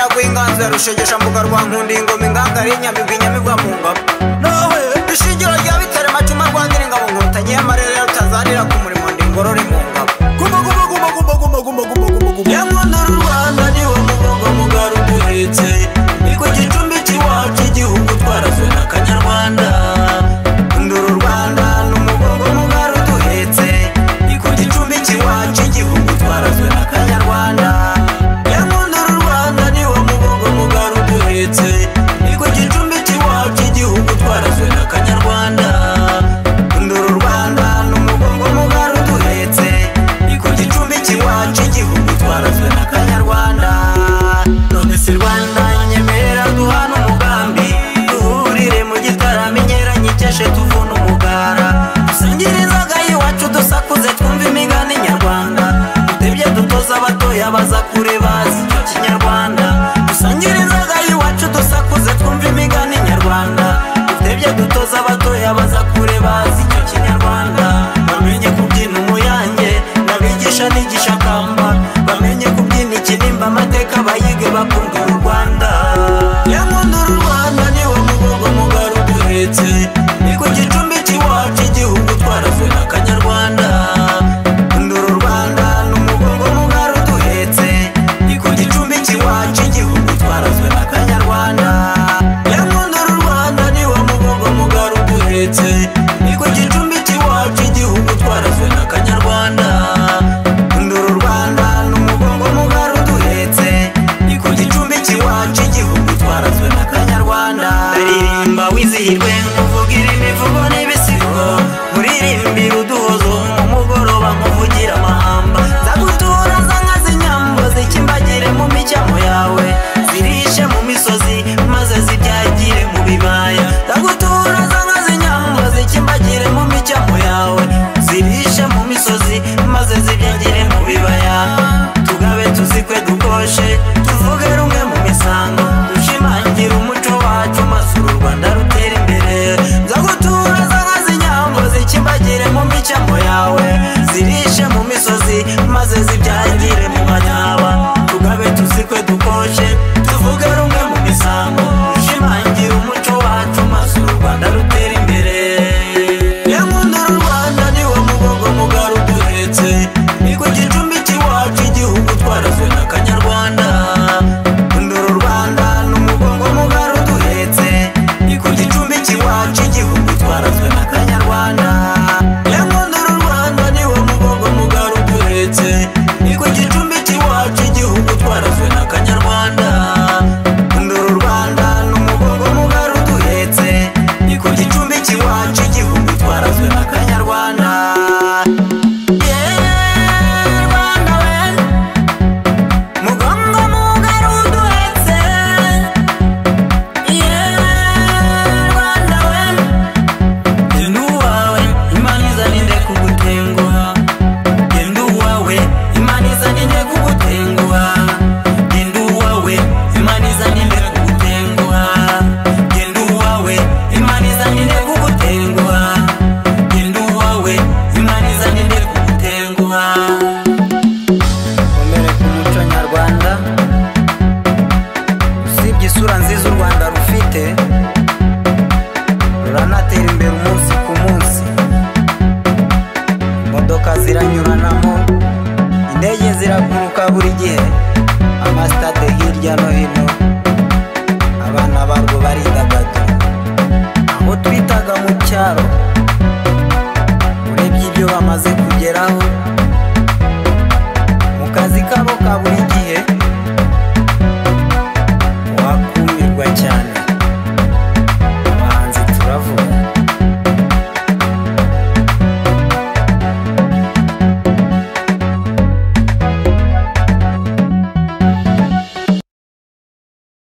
Rukiza rushegesha mbuga rwa nkundi ingoma ingangari inyamigwa inyamigwa mu ngabo nohe ishingiro rya bitare macuma rwangira ingabo nkotanyi y'amarere ya rutazanira ku murimo ndi ingorore mu ngabo guma guma guma guma guma guma guma guma guma yamwana n'u rwanda niho mugongo mugaru duhetse ni ku gicumbi cy'iwacu igihugu twarazwe na kanyarwanda nduru rwanda n'umugongo mugaru duhetse ni ku gicumbi cy'iwacu igihugu twarazwe na kanyarwanda yamwana n'u rwanda niho mugongo mugaru duhetse ni ku gicumbi cy'iwacu igihugu twarazwe na kanyarwanda nduru rwanda n'umugongo mugaru duhetse ni ku gicumbi cy'iwacu igihugu twarazwe na kanyarwanda none si rwanda nyemera duhana umugambi duhurire mu gitaramo inyeranye icyashe tuvuna umugara dusingirizaga iwacu dusakuze twumva imigani nyarwanda dutebye dutoza abatoya baza kure bazi icyo kinyarwanda dusangirizaga iwacu dusakuze twumva imigani nyarwanda dutebye dutoza abatoya baza kure bazi icyo kinyarwanda bamenye kubyina umuyange n'abigisha n'igisha kamba bamenye kubyina ikinimba amateka bayige bakunda u rwanda yankunda u rwanda niwo mugongo mugari duhetse ni ku gicumbi cy'iwacu igihugu twarazwe na kanyarwanda nduru rwanda n'umugongo mugari duhetse ni ku gicumbi cy'iwacu igihugu twarazwe na kanyarwanda yankunda u rwanda niwo mugongo mugari duhetse ni ku gicumbi cy'iwacu igihugu twarazwe na kanyarwanda nduru rwanda n'umugongo mugari duhetse ni ku gicumbi cy'iwacu igihugu twarazwe na kanyarwanda ririmba wizihirwe nkuvugire imivugo n'ibisigo muririmbire uduhozo mu mugoroba nkuvugire amahamba zagutura zankaza inyambo zikimbagire mu micyamo yawe zirishe mu misozi maze zibyagire mu bibaya zagutura zankaza inyambo zikimbagire mu micyamo yawe zirishe mu misozi maze zibyagire mu bibaya tugabe tuzikwe dukoshe tuvuge rumwe mu misango dushimangira umuco wacu maze uru rwanda rutere imbere zagutura zankaza inyambo zikimbagire mu micyamo yawe zirishe mu misozi maze zibyangire mu manyaba tugabe tuzikwe dukoshe tuvuge rumwe mu misango dushimangira umuco wacu maze uru rwanda rutere imbere yankunda u rwanda niwo mugongo mugari duhetse ni ku gicumbi cy'iwacu igihugu twarazwe na kanyarwanda nduru rwanda n'umugongo mugari duhetse ni ku gicumbi cy'iwacu igihugu twarazwe na kanyarwanda yankunda u rwanda niwo mugongo mugari duhetse ni ku gicumbi cy'iwacu igihugu twarazwe na kanyarwanda nduru rwanda n'umugongo mugari duhetse ni ku gicumbi cy'iwacu igihugu twarazwe na kanyarwanda Yeah, Rwanda we, mugongo mugari uduhetse. Yeah, Rwanda we, genda uwawe, Imana izanire kugutenguha. Genda uwawe, Imana izanire kugutenguha. Genda uwawe, Imana izanire kugutenguha. Genda uwawe, Imana izanire kugutenguha. Genda uwawe, Imana izanire kugutenguha. Komere ku muco nyarwanda usibye isura nziza u rwanda rufite ruranatera imbere umunsi ku munsi imodoka ziranyuranamo indege ziraguruka buri gihe amasitade hirya no hino